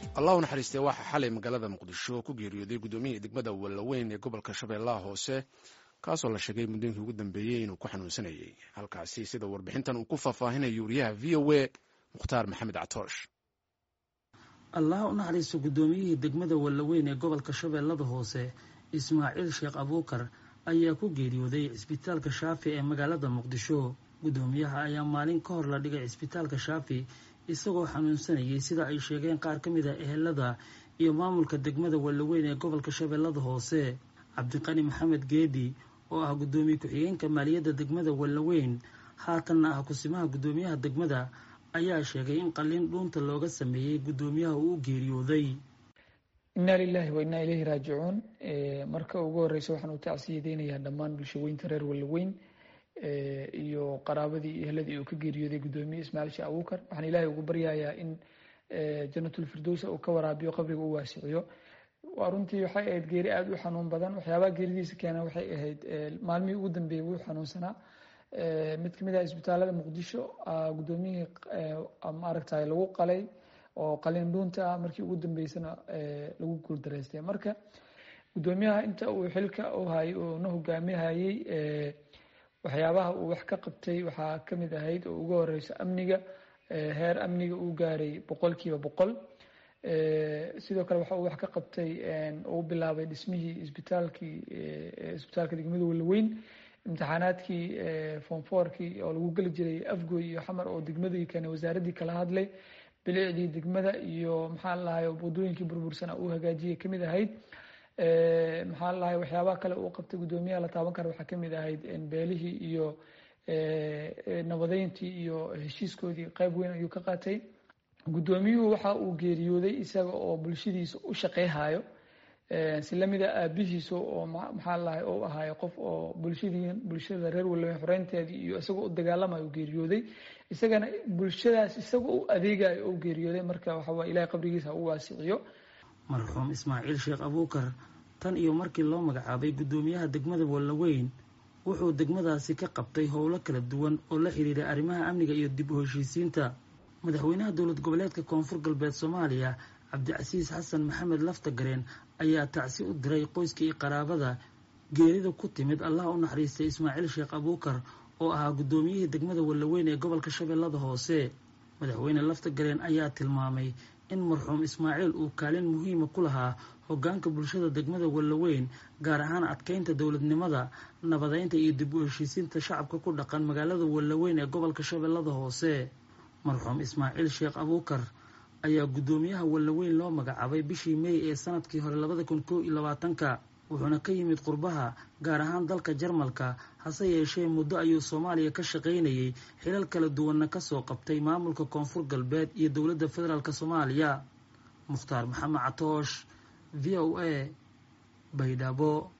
allah u naxariistee waxaa xalay magaalada muqdisho ku geeriyooday guddoomiyihii degmada wallaweyn ee gobolka shabeellaha hoose kaasoo la sheegay muddooyinkii ugu dambeeyey inuu ku xanuunsanayay halkaasi sida warbixintan uu ku faahfaahinayo wariyaha v o a mukhtaar maxamed catoosh allah u naxariisto guddoomiyihii degmada wallaweyn ee gobolka shabeellada hoose ismaaciil sheekh abuukar ayaa ku geeriyooday cisbitaalka shaafi ee magaalada muqdisho guddoomiyaha ayaa maalin ka hor la dhigay cisbitaalka shaafi isagoo xanuunsanayay sida ay sheegeen qaar ka mid a ehelada iyo maamulka degmada wallaweyn ee gobolka shabeellada hoose cabdiqani maxamed geedi oo ah guddoomiye ku-xigeenka maaliyadda degmada wallaweyn haatanna ah kusimaha guddoomiyaha degmada ayaa sheegay in qalliin dhuunta looga sameeyey guddoomiyaha uu u geeriyooday inna lilahi wa innaa ilayhi raajicuun marka ugu horeysa waxaan u tacsiyadeynayaa dhammaan bulshaweynta reer wallaweyn iyo qaraabadii iyo ehladii uu ka geeriyooday guddoomiye ismaaciil sheekh abuukar waxaan ilaahay ugu baryayaa in janatulfirdowsa uu ka waraabiyo qabriga u waasiciyo waa runtii waxay ahayd geeri aada u xanuun badan waxyaabaha geeridiisa keena waxay ahayd maalmihii ugu dambeeyey wuu xanuunsanaa mid kamid ah isbitaalada muqdisho guddoomiyihii maaragtay lagu qalay oo qalin dhuunta ah markii ugu dambeysana lagu guuldareystay marka guddoomiyaha inta uu xilka u hayay oo na hogaaminayay waxyaabaha uu wax ka qabtay waxaa kamid ahayd oo ugu horeyso amniga heer amniga uu gaaray boqolkiiba boqol sidoo kale waxa uu wax ka qabtay uu bilaabay dhismihii isbitaalkii isbitaalka degmada wallaweyn imtixaanaadkii fonforkii oo lagu geli jiray afgoy iyo xamar oo degmadii kane wasaaraddii kala hadlay bilicdii degmada iyo maxaa lahay wadooyinkii burbursana uu hagaajiyay kamid ahayd maxaa lahay waxyaabaha kale uu qabtay guddoomiyaha la taaban kara waxaa kamid ahayd beelihii iyo nabadeyntii iyo heshiiskoodii qeyb weyn ayuu ka qaatay guddoomiyuhu waxa uu geeriyooday isaga oo bulshadiisa u shaqeyhayo si lamida aabihiisa oo maxaa lahay u ahaayo qof oo bulshadii bulshada reer wallaweyn xoreynteedii iyo isagoo u dagaalamayo u geeriyooday isagana bulshadaas isagoo u adeegayo oo geeriyooday marka waxawaa ilahay qabrigiisa u waasiciyo marxuum ismaaciil sheekh abuukar tan iyo markii loo magacaabay guddoomiyaha degmada wallaweyn wuxuu degmadaasi ka qabtay howlo kala duwan oo la xiriiray arrimaha amniga iyo dib u heshiisiinta madaxweynaha dowlad goboleedka koonfur galbeed soomaaliya cabdicasiis xasan maxamed laftagareen ayaa tacsi u diray qoyska iyo qaraabada geerida ku timid allah u naxariistay ismaaciil sheekh abuukar oo ahaa guddoomiyihii degmada wallaweyn ee gobolka shabeellada hoose madaxweyne laftagareen ayaa tilmaamay in marxuum ismaaciil uu kaalin muhiima ku lahaa hoggaanka bulshada degmada wallaweyn gaar ahaan adkeynta dowladnimada nabadeynta iyo dib u heshiisiinta shacabka ku dhaqan magaalada wallaweyn ee gobolka shabeellada hoose marxuum ismaaciil sheekh abuukar ayaa guddoomiyaha wallaweyn loo magacaabay bishii mey ee sanadkii hore labada kun kow iyo labaatanka wuxuuna ka yimid qurbaha gaar ahaan dalka jarmalka hase yeeshee muddo ayuu soomaaliya ka shaqaynayay xilal kala duwanna kasoo qabtay maamulka koonfur galbeed iyo dowladda federaalk soomaaliya mukhtaar maxamed catoosh v o a baydhabo